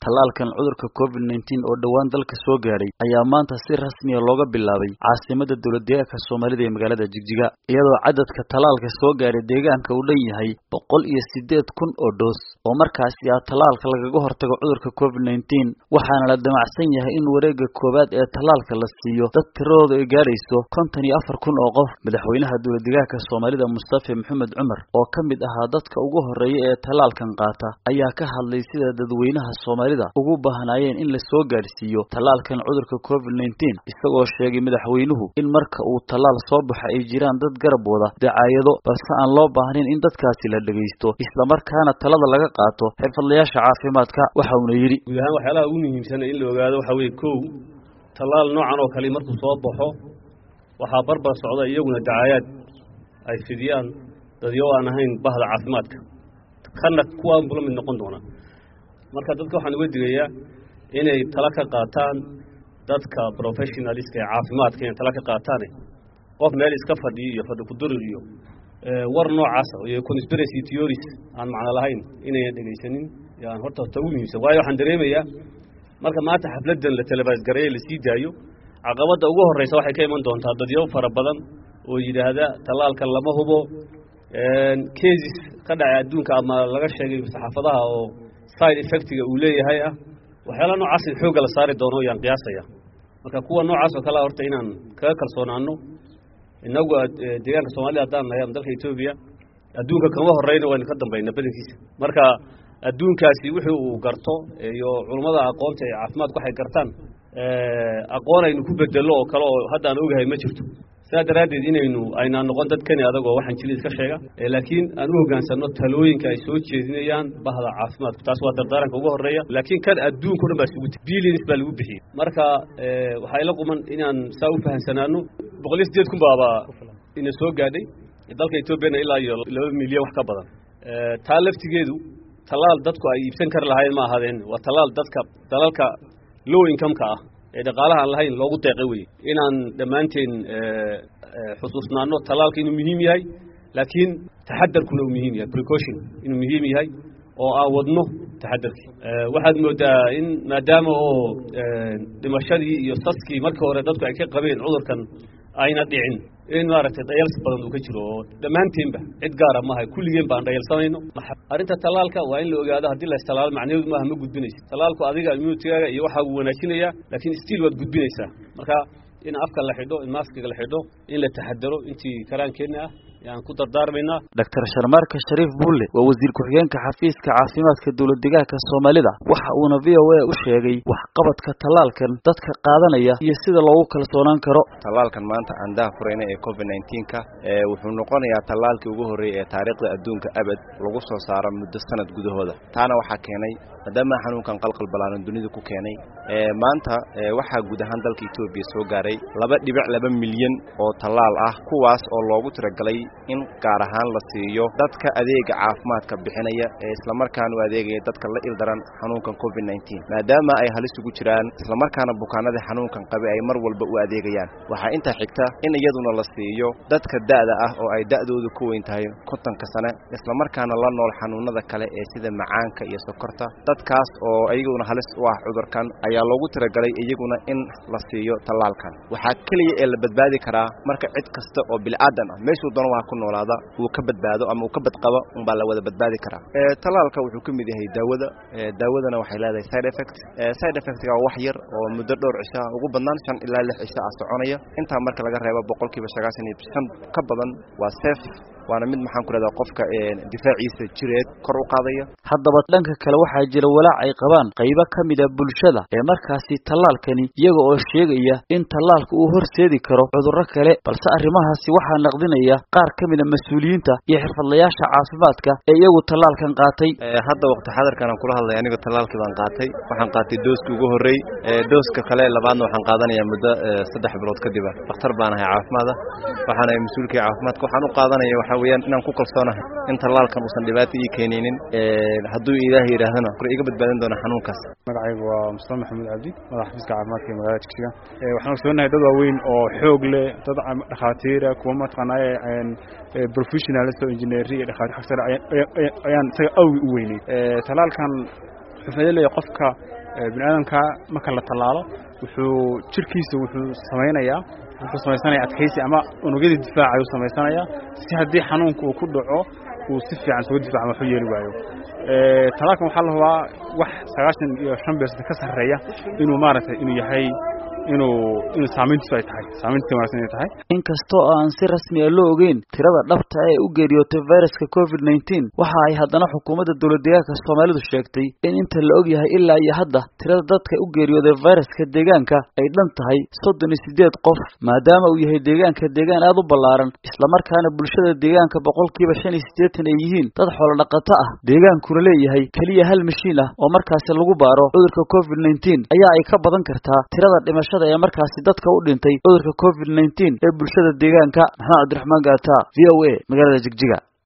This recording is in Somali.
tallaalkan cudurka covid nneteen oo dhowaan dalka soo gaadhay ayaa maanta si rasmiya looga bilaabay caasimada dowlad deegaanka soomaalida ee magaalada jigjiga iyadoo cadadka tallaalka soo gaadhay deegaanka uu dhan yahay boqol iyo siddeed kun oo dhoos oo markaasi ah tallaalka lagaga hortago cudurka covid nneteen waxaana la damacsan yahay in wareegga koowaad ee tallaalka la siiyo dad tiradooda ay gaadhayso konton iyo afar kun oo qof madaxweynaha dowlad deegaanka soomaalida mustafe maxamed cumar oo ka mid ahaa dadka ugu horreeya ee tallaalkan qaata ayaa ka hadlay sida dadweynaha soomaalida ugu baahnaayeen in la soo gaadhsiiyo tallaalkan cudurka covid nneteen isagoo sheegay madaxweynuhu in marka uu tallaal soo baxa ay jiraan dad garab wada dacaayado balse aan loo baahnayn in dadkaasi la dhegaysto islamarkaana talada laga qaato xirfadlayaasha caafimaadka waxa uuna yidhi guud ahaan waxyaalaha ugu muhiimsan in la ogaado waxaa weeye kow tallaal noocan oo kale markuu soo baxo waxaa barbar socda iyaguna dacaayaad ay fidiyaan dadyo aan ahayn bahda caafimaadka kana kuwaanbu la mid noqon doonaa marka dadka waxaan uga digayaa inay tala ka qaataan dadka professionaliska ee caafimaadka inay tala ka qaataane qof meel iska fadhiyo iyo fadhi kudurir iyo war noocaasa iyo conspiracy theories aan macno lahayn inayan dhegaysanin yaan horta ta ugu muhiimsan waayo waxaan dareemayaa marka maanta xafladdan la talabaasgareeye la sii daayo caqabadda ugu horreysa waxay ka iman doontaa dadyo fara badan oo yidhaahda tallaalkan lama hubo cases ka dhacay adduunka ama laga sheegay saxaafadaha oo side effectiga uu leeyahay ah waxyaala noocaas in xoogga la saari doono yaan qiyaasaya marka kuwa noocaas oo kalea horta inaan kaga kalsoonaano inagu deegaanka soomaalida haddaan nahay ama dalka etoobiya adduunka kama horreyna waynu ka dambayna badankiisa marka adduunkaasi wixii uu garto iyo culummada aqoonta ee caafimaadku waxay gartaan aqoon aynu ku bedello oo kale oo hadda aan ogahay ma jirto sidaa daraaddeed inaynu aynaan noqon dad kani adagoo waxaan jili iska sheega laakiin aan u hoggaansanno talooyinka ay soo jeedinayaan bahda caafimaadku taas waa dardaaranka ugu horreeya laakiin kan adduunka o dhan baa isugu ti billions baa lagu bixiyey marka waxaa ila quman inaan saa u fahamsanaano boqol iyo siddeed kun baaba ina soo gaadhay dalka etoobiyana ilaa iyo laba milyan wax ka badan taa laftigeedu tallaal dadku ay iibsan kari lahayn ma ahaadeen waa tallaal dadka dalalka low income-ka ah ee dhaqaalaha aan lahayn loogu deeqay weye inaan dhammaanteen xusuusnaano tallaalka inuu muhiim yahay laakiin taxadarkuna uu muhiim yahay precaution inuu muhiim yahay oo aan wadno taxadarkii waxaad moodaa in maadaama oo dhimashadii iyo saskii markii hore dadku ay ka qabeen cudurkan ayna dhicin in maaragtay dhayals badan uu ka jiro oo dhammaanteenba cid gaara maaha kulligeen baan dhayalsanayno arrinta tallaalka waa in la ogaado haddii la istalaalo macnaheedu maaha ma gudbinaysa tallaalku adiga immunitigaaga iyo waxaa uu wanaajinayaa laakiin stiil waad gudbinaysaa marka in afka la xidho in maaskiga la xidho in la taxadaro intii karaankeenna ah yaan ku dardaarmaynaa doctor sharmaarka shariif bulle waa wasiir ku-xigeenka xafiiska caafimaadka dowlad deegaanka soomaalida waxa uuna v o a u sheegay waxqabadka tallaalkan dadka qaadanaya iyo sida loogu kalsoonaan karo tallaalkan maanta aan daha furayna ee covid nneteen-ka wuxuu noqonayaa tallaalkii ugu horreeyey ee taariikhda adduunka abad lagu soo saaro muddo sanad gudahooda taana waxaa keenay maadaama xanuunkan qalqal balaaran dunida ku keenay maanta waxaa guud ahaan dalka etoobiya soo gaaray laba dhibic laba milyan oo tallaal ah kuwaas oo loogu tiragalay in gaar ahaan la siiyo dadka adeega caafimaadka bixinaya ee islamarkaana u adeegaya dadka la ildaran xanuunkan covid nneteen maadaama ay halis ugu jiraan islamarkaana bukaanadii xanuunkan qabi ay mar walba u adeegayaan waxaa intaa xigta in iyaduna la siiyo dadka da'da ah oo ay da'doodu ku weyn tahay kontonka sane islamarkaana la nool xanuunada kale ee sida macaanka iyo sokorta dadkaas oo iyaguna halis u ah cudurkan ayaa loogu tiragalay iyaguna in la siiyo tallaalkan waxaa keliya ee la badbaadi karaa marka cid kasta oo bil'aadan ah meeshuu doona waa ku noolaada uu ka badbaado ama uu ka badqabo unbaa la wada badbaadi karaa tallaalka wuxuu ka mid yahay daawada daawadana waxay leedahay side effect side effectga waa wax yar oo muddo dhowr cisho ah ugu badnaan shan ilaa lix cisho ah soconaya intaa marka laga reebo boqolkiiba sagaashan iyo shan ka badan waa safe waana mid maxaan ku leedaha qofka difaaciisa jireed kor u qaadaya haddaba dhanka kale waxaa jira walaac ay qabaan qaybo ka mid a bulshada ee markaasi tallaalkani iyaga oo sheegaya in tallaalka uu horseedi karo cudurro kale balse arrimahaasi waxaa naqdinaya qaar ka mid a mas-uuliyiinta iyo xirfadlayaasha caafimaadka ee iyagu tallaalkan qaatay hadda waqti xadarkan aan kula hadlay aniga tallaalkii baan qaatay waxaan qaatay dooskii ugu horrey dooska kale labaadna waxaan qaadanayaa muddo saddex bilood kadiba dhakhtar baan ahay caafimaada waxaan ahay mas-uulkii caafimaadka waxaan u qaadanaya waxaa weeyaan inaan ku kalsoonahay in tallaalkan uusan dhibaato ii keenaynin hadduu ilaahay yidhaahdana kor iga badbaadin doona xanuunkaas magacaygu waa mustafa maxamuud cabdi madax xafiiska caafimaadka ee magaalada jigjiga waxaan ogsoonahay dad waaweyn oo xoog leh dad dhakhaatiira kuwa mataqaanaaye professionals oo engineeri iyo dhakhaatiir xagsare ayaan isaga awgi u weynay tallaalkan wuxuu faa'iido leeyahay qofka bini aadamka marka la tallaalo wuxuu jirkiisa wuxuu samaynayaa wuxuu samaysanaya adkaysi ama unugyadii difaaca ayuu samaysanayaa si haddii xanuunka uu ku dhaco uu si fiican isuga difaaca waxu yeeli waayo talaalkan waxaa la hubaa wax sagaashan iyo shan beersanta ka sarreeya inuu maaragtay inuu yahay inuu inuu saamayntiisu ay tahay saamayntiisa wanaagsan inay tahay inkastoo aan si rasmi ah loo ogeyn tirada dhabta ee u geeriyootay viruska covid nineteen waxa ay haddana xukuumadda dowlad deegaanka soomaalidu sheegtay in inta la og yahay ilaa iyo hadda tirada dadka u geeriyooday viruska deegaanka ay dhan tahay soddon iyo siddeed qof maadaama uu yahay deegaanka deegaan aad u ballaaran islamarkaana bulshada deegaanka boqolkiiba shan iyo siddeetan ay yihiin dad xoolo dhaqato ah deegaankuna leeyahay keliya hal mashiin ah oo markaasi lagu baaro cudurka covid nineteen ayaa ay ka badan kartaa tirada dhimashada ee markaasi dadka u dhintay cudurka covid nineteen ee bulshada deegaanka maxamed cabdiraxmaan gaata v o a magaalada jigjiga